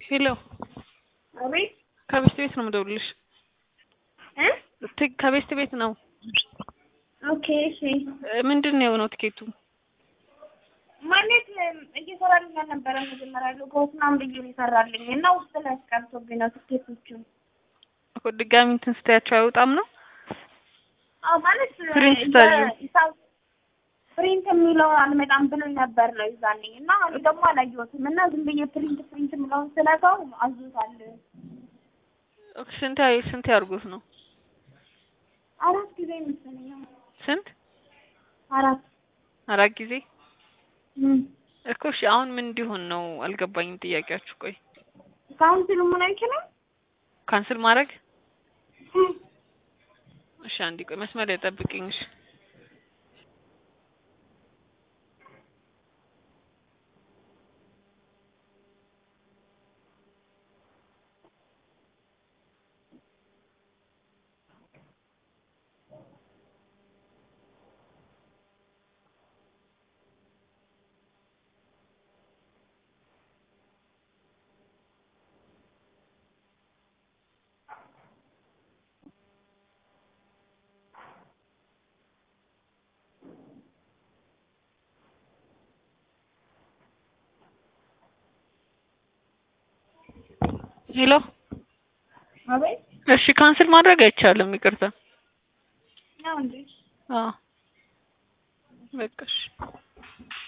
ሄሎ አቤት ከቤስት ቤት ነው የምደውልልሽ። እ ት- ከቤስት ቤት ነው። ኦኬ እሺ። እ፣ ምንድን ነው የሆነው ቲኬቱ? ማለት እየሰራልኝ አልነበረ መጀመሪያ ሎጎት ምናምን ብዬ ነው የሰራልኝ እና ውስጥ ላይ አስቀርቶብኝ ነው ትኬቶቹ። እኮ ድጋሚ እንትን ስትያቸው አይወጣም ነው? አዎ ማለት ፕሪንት ስታዲዮ። ሂሳብ ፕሪንት የሚለው አልመጣም ብሎኝ ነበር ነው ይዛኔ እና እኔ ደግሞ አላየሁትም እና ዝም ብዬ ፕሪንት ፕሪንት የምለውን ስለጋው አዞታል። ኦኬ፣ ስንት ያይ ስንት ያርጉት ነው? አራት ጊዜ መሰለኝ። አዎ። ስንት? አራት አራት ጊዜ እም። እኮ። እሺ አሁን ምን እንዲሆን ነው አልገባኝም ጥያቄያችሁ። ቆይ ካውንስሉ ምን አይችልም? ካንስል ማድረግ? እሺ አንዴ ቆይ መስመር ላይ ጠብቂኝ። እሺ ሄሎ። አቤት እሺ ካንስል ማድረግ አይቻልም። ይቅርታ። ነው እንዴ? አዎ በቃ እሺ።